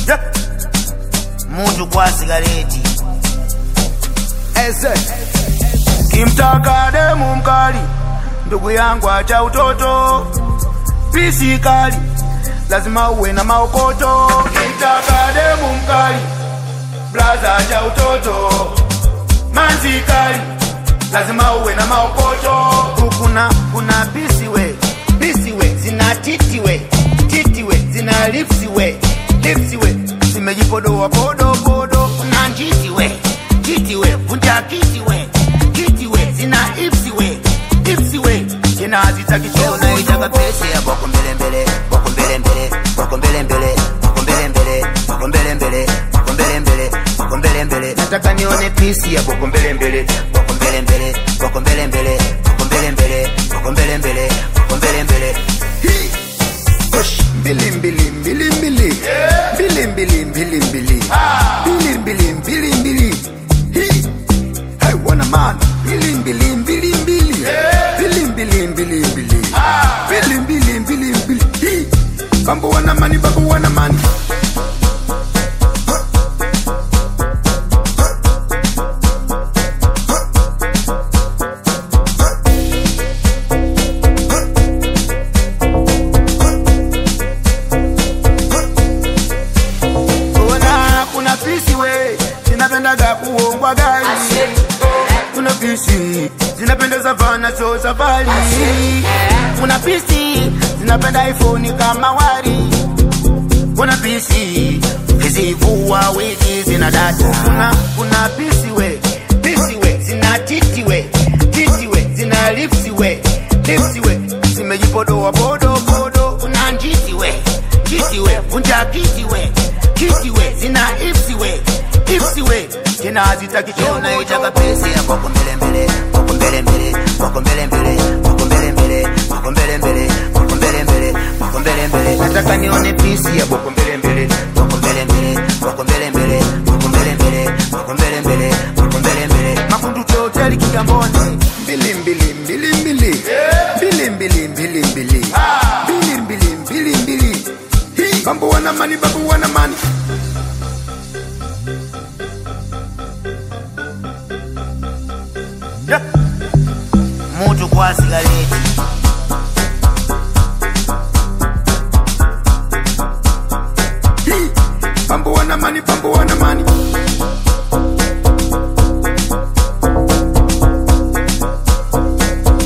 Yeah. Mutu kwa sigareti Eze. kimtaka demu mkali, ndugu yangu acha utoto, pisi kali lazima uwe na maokoto. Kimtaka demu mkali, blaza acha utoto, manzi kali lazima uwe na maokoto. Kuna kuna pisi we pisi we zina titi we titi we zina lipsi we lipsi we zimejipodoa podo podo. Kuna njiti we njiti we vunja kiti we kiti we zina ipsi we ipsi we tena hazitaki choo Unaitaka pesi ya boko mbele mbele, boko mbele mbele, boko mbele mbele, boko mbele mbele, boko mbele mbele, boko mbele mbele, boko mbele mbele. nataka nione pisi ya boko mbele mbele Boko mbele mbele, boko mbele mbele, boko mbele mbele, boko mbele mbele, boko mbele mbele. Hii. Push. mbili mbili mbili mbili mbili mbili mbili mbili mbili mbili mbili mbili Hii. Hey, wana man mbili mbili mbili mbili mbili mbili mbili mbili mbili mbili mbili mbili Hii. bambo wana mani bambo wana mani Ona kuna pisi we zinapendaga kuongwa gari, kuna pisi zinapendeza vana so safari, kuna pisi zinapenda iPhone kama wari, kuna pisi zivua wigi zina data, kuna kuna pisi we pisi we zina titi we titi we zina lipsi we lipsi we zimejipodoa podo podo, kuna njiti we njiti we vunja kiti we kiti we zina ipsi we ipsi we tena hazitaki choo Unaitaka pesi ya boko mbele mbele, boko mbele mbele, boko mbele mbele, boko mbele mbele, boko mbele mbele, boko mbele mbele, boko mbele mbele. nataka nione pisi ya boko mbele mbele Boko mbele mbele, boko mbele mbele, boko mbele mbele, boko mbele mbele, boko mbele mbele. makundu choteli kigamboni mbili mbili mbili mbili mbili mbili mbili mbili mbili mbili mbili mbili Hii. bambo wana mani bambo wana mani Yeah. Mutu kwa sigareti